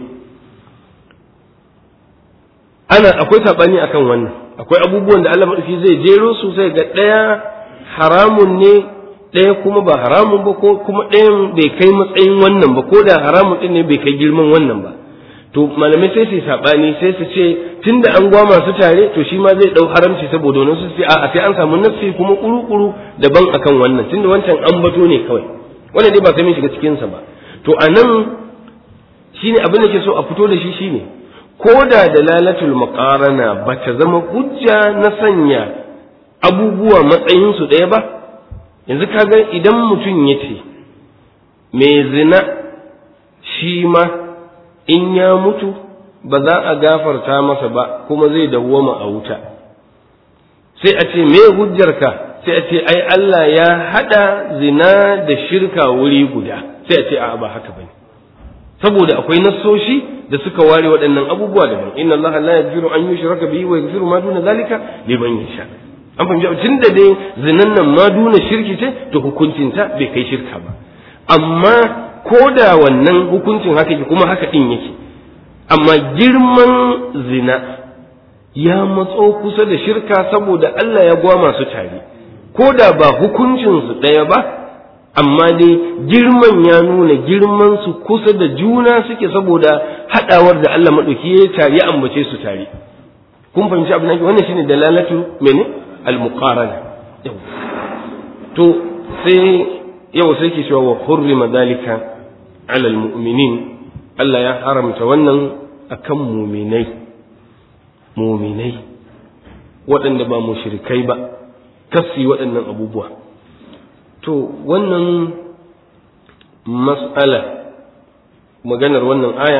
ana akwai saɓani akan wannan akwai abubuwan da Allah maɗauki zai jero su sai ga ɗaya haramun ne ɗaya kuma ba haramun ba ko kuma ɗayan bai kai matsayin wannan ba ko da haramun ɗin ne bai kai girman wannan ba to malamai sai su saɓani sai su ce tunda an gwama su tare to shi ma zai ɗau haramci saboda wani su ce a sai an samu nafsi kuma kuru-kuru daban akan wannan tunda wancan an bato ne kawai wannan dai ba sai mun shiga cikinsa ba to a nan shine abin da ke so a fito da shi shine ko da dalalatul maqarana ba ta zama hujja na sanya abubuwa matsayin su ɗaya ba yanzu kaga idan mutum ya ce mai zina shi ma in ya mutu ba za a gafarta masa ba kuma zai dawwama a wuta sai a ce me hujjarka sai a ce ai Allah ya hada zina da shirka wuri guda sai a ce a ba haka bane saboda akwai nassoshi da suka ware waɗannan abubuwa daban inna Allah la yaghfiru an yushraka bihi wa yaghfiru ma duna zalika liman yasha an fahimci tun da dai zinan nan ma duna shirki ce to hukuncinta bai kai shirka ba amma ko da wannan hukuncin haka yake kuma haka din yake amma girman zina ya matso kusa da shirka saboda Allah ya gwama su tare ko da ba hukuncinsu ɗaya ba amma dai girman ya nuna girman su kusa da juna suke saboda haɗawar da Allah maɗauki ya tare ya ambace su tare kun fahimci abin da wannan shine dalalatu mene al-muqarana to sai yau sai ke cewa wa hurrima dalika ala al-mu'minin Allah ya haramta wannan akan muminai muminai waɗanda ba mushrikai ba kasi waɗannan abubuwa to wannan mas'ala maganar wannan aya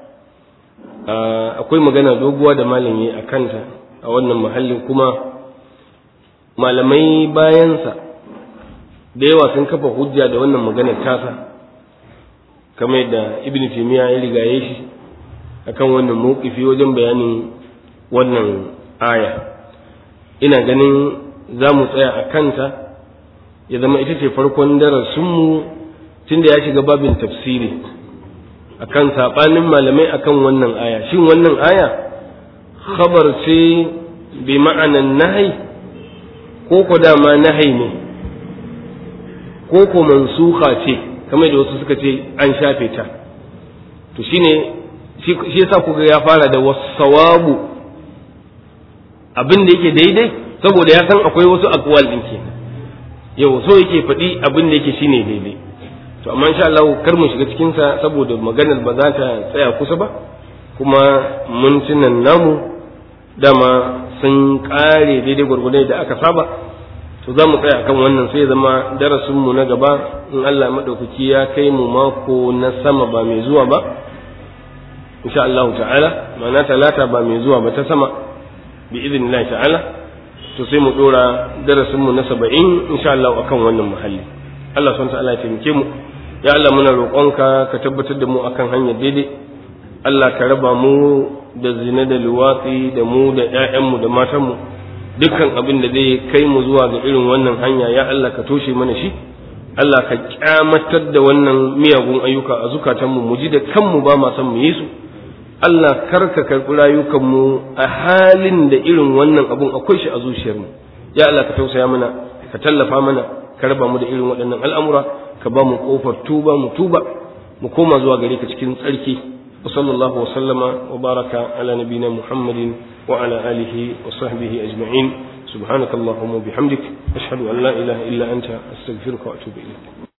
akwai magana doguwa da malam yi a kanta a wannan mahallin kuma malamai bayansa da yawa sun kafa hujja da wannan maganar tasa kamar da ibn timiya ya rigaye shi akan wannan mawkifi wajen bayanin wannan aya ina ganin za mu tsaya a kanta ya zama ita ce farkon darasinmu tunda ya shiga babin tafsiri akan saɓanin malamai akan wannan aya shin wannan aya khabar ce bi ma'anan nahai ko ko dama nahai ne ko ko mansuha ce kamar da wasu suka ce an shafe ta to shine shi yasa kuga ya fara da wasawabu abin da yake daidai saboda ya san akwai wasu akwal din kenan yau so yake faɗi abin da yake shine daidai to amma insha Allah kar mu shiga cikin sa saboda maganar ba za ta tsaya kusa ba kuma mintunan namu dama sun kare daidai gwargwadon da aka saba to za mu tsaya akan wannan sai zama darasin mu na gaba in Allah madaukaki ya kai mu mako na sama ba mai zuwa ba insha Allah ta'ala ma'ana talata ba mai zuwa ba ta sama bi idinillahi ta'ala to sai mu dora darasin mu na 70 insha Allah akan wannan muhalli Allah subhanahu ta'ala ya taimake mu ya Allah muna roƙonka ka tabbatar da mu akan hanyar daidai Allah ka raba mu da zina da luwatsi da mu da ƴaƴanmu da matanmu dukkan abin da zai kai mu zuwa ga irin wannan hanya ya Allah ka toshe mana shi Allah ka kyamatar da wannan miyagun ayyuka a zukatanmu mu ji da kanmu ba ma san mu yi su Allah kar ka karɓi rayukanmu a halin da irin wannan abun akwai shi a zuciyarmu ya Allah ka tausaya mana ka tallafa mana ka raba mu da irin waɗannan al'amura ka ba mu ƙofar tuba mu tuba mu koma zuwa gare ka cikin tsarki wa sallallahu wa sallama wa baraka ala nabina muhammadin wa ala alihi wa sahbihi ajma'in subhanakallahumma bihamdik ashhadu an la ilaha illa anta astaghfiruka wa atubu ilayk